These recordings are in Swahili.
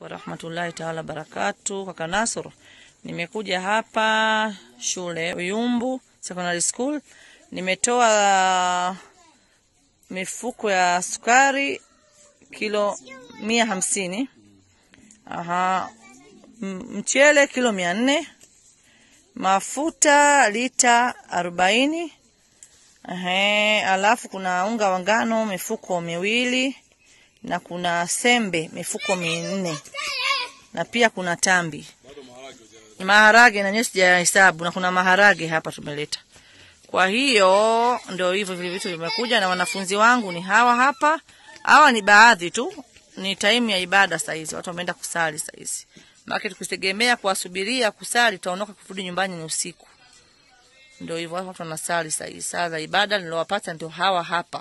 warahmatullahi taala barakatu. Kaka Nasoro, nimekuja hapa shule Uyumbu Secondary School, nimetoa mifuko ya sukari kilo mia hamsini. Aha, M- mchele kilo mia nne, mafuta lita arobaini. Ehe, alafu kuna unga wa ngano mifuko miwili na kuna sembe mifuko minne na pia kuna tambi maharage na nyewe sijahesabu, na kuna maharage hapa tumeleta. Kwa hiyo ndio hivyo vile vitu vimekuja, na wanafunzi wangu ni hawa hapa. Hawa ni baadhi tu, ni taimu ya ibada saizi, watu wameenda kusali saizi. Maana tukitegemea kuwasubiria kusali, tutaondoka kurudi nyumbani ni usiku. Ndio hivyo watu wanasali saizi, saa za ibada nilowapata ndio hawa hapa.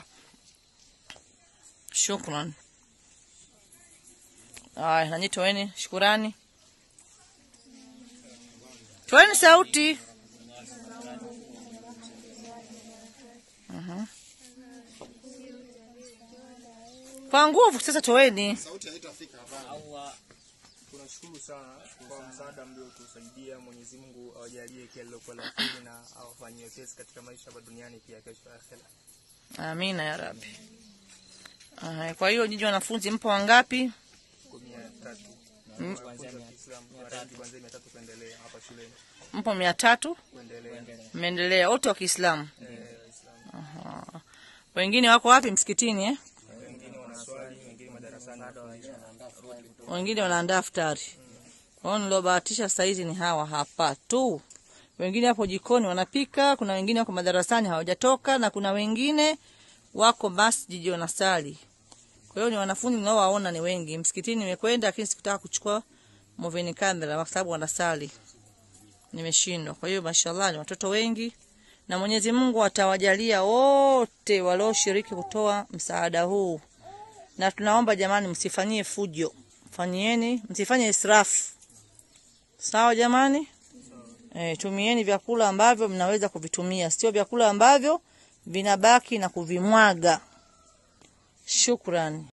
Shukran. Aya, nanyi toeni shukurani, toeni sauti. Mhm. Kwa nguvu sasa, toeni. Allah, tunashukuru sana kwa msaada mliotusaidia. Mwenyezi Mungu awajalie kila lilokuwa la kheri na awafanyie wepesi katika maisha hapa duniani pia kesho akhera. Amina ya Rabbi. Aya, kwa hiyo nyinyi wanafunzi mpo wangapi? Kwa mia tatu kuanzia Kiislamu Warangi kuanzia mia tatu kuendelea hapa shuleni Mpo mia tatu kuendelea mmeendelea wote wa Kiislamu. eh, Waislamu. Aha. Wengine wako wapi? Msikitini eh? Wengine wanaswali, wengine madarasani. wengine wanaandaa futari. Kwa hiyo niliobahatisha saizi ni hawa hapa tu. Wengine hapo jikoni wanapika, kuna wengine wako madarasani hawajatoka, na kuna wengine wako masjidi wanasali. Kwa hiyo ni wanafunzi ninaowaona ni wengi. Msikitini nimekwenda, lakini sikutaka kuchukua moving camera kwa sababu wanasali, nimeshindwa. Kwa hiyo mashallah, ni watoto wengi, na Mwenyezi Mungu atawajalia wote walioshiriki kutoa msaada huu, na tunaomba jamani, msifanyie fujo fanyieni, msifanye israfu. Sawa jamani? E, tumieni vyakula ambavyo mnaweza kuvitumia, sio vyakula ambavyo vinabaki na kuvimwaga. Shukrani.